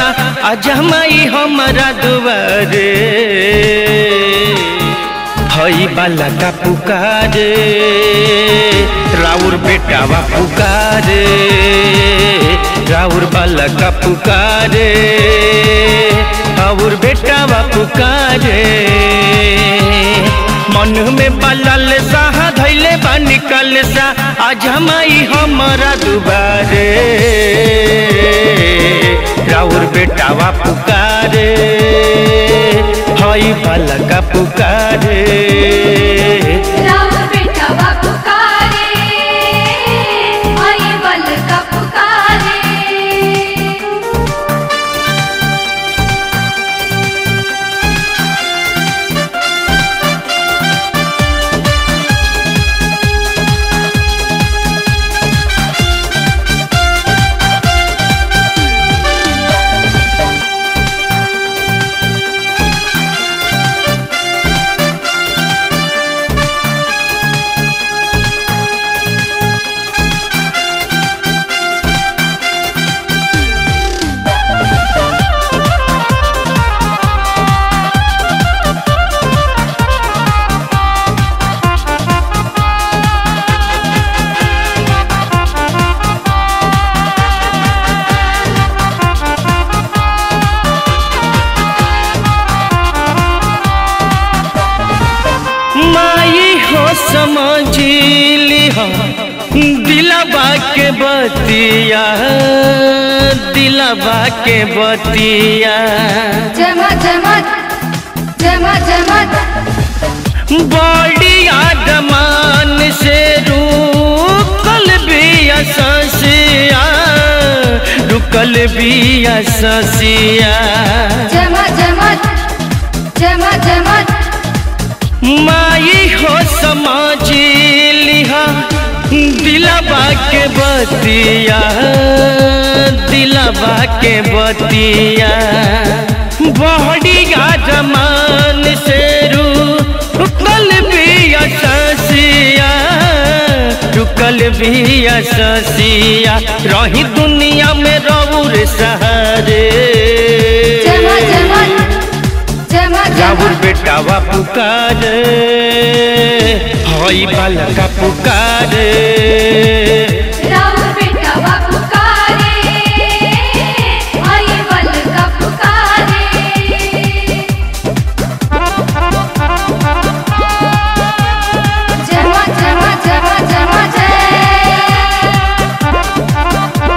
सा अजमाई हमारा दुआरे हई बाला का पुकारे राउर बेटावा पुकारे राउर बाला का पुकारे और बेटावा पुकारे मन में बलल सा धैले बा निकल सा आज हमाई हमारा दुबारे राउर बेटावा पुकारे हई भला का पुकारे राम बेटा बा पुकारे आई बल का पुकारे माई हो समझिली हो दिलबा के बतिया दिलबा के बतिया जमा जमा जमा जमा बड़ी आदमान से रुकल भी ससिया रुकल भी ससिया जमा जमा जमा जमा माई हो समझ लिहा दिलबा के बतिया दिलबा के बतिया बड़ी जमान से रुकल भी ससिया रुकल भी ससिया रही दुनिया में रौर सहारे जमा जमा जमा राउर जमा बेटावा पुकारे हई बालका पुकारे राम बेटा बा पुकारे आई बल का पुकारे जमा जमा जमा जमा जय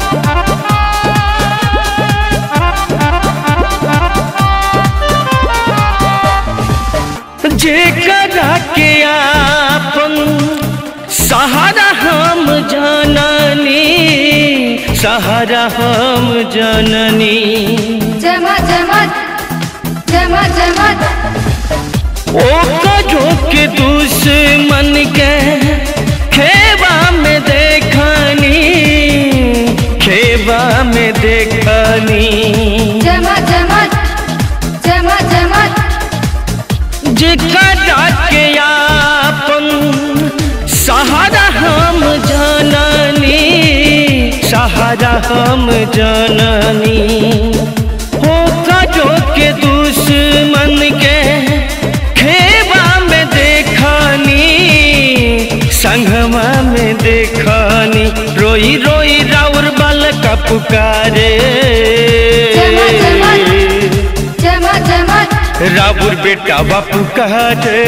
जेकरा के आपन सहारा हम जननी सहारा हम जननी जमा जमा जमा जमा ओ कजो के दुश्मन के खेबा में देखनी खेबा में देखनी जमा जमा जमा जमा जेकरा के आपन सहारा हम जननी सहारा हम जननी हो कजो के दुश्मन के खेबा में देखनी संगमा में देखनी रोई रोई राउर बाल का पुकारे जमा जमा जमा जमा राबुर बेटा बापू कहे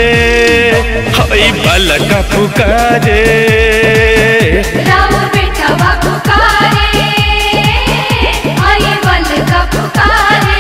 हई बालका पुकारे राम बेटा बा पुकारे आई बल का पुकारे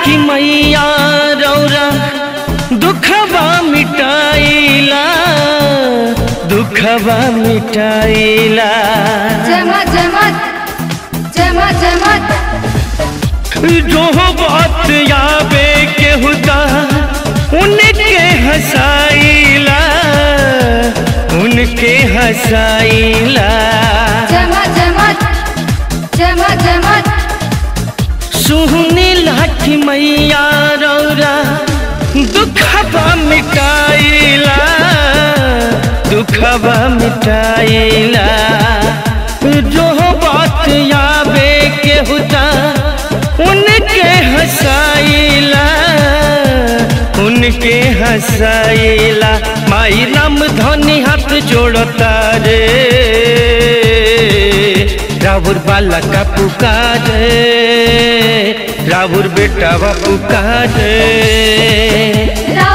लाठी मैया रौरा दुखबा मिटाइला दुखबा मिटाइला जमा जमत जमा जमत जो बात याबे के हुदा उनके हंसाइला उनके हंसाइला जमा जमत जमा जमत सुहनी लाठी मैया रौरा दुखबा मिटाइला दुखबा मिटाइला जो बात याबे के हुदा उनके हंसाइला उनके हंसाइला माई राम धनी हाथ जोड़ता रे रावुर बाला का पुकारे रावुर बेटा वा पुकारे राउर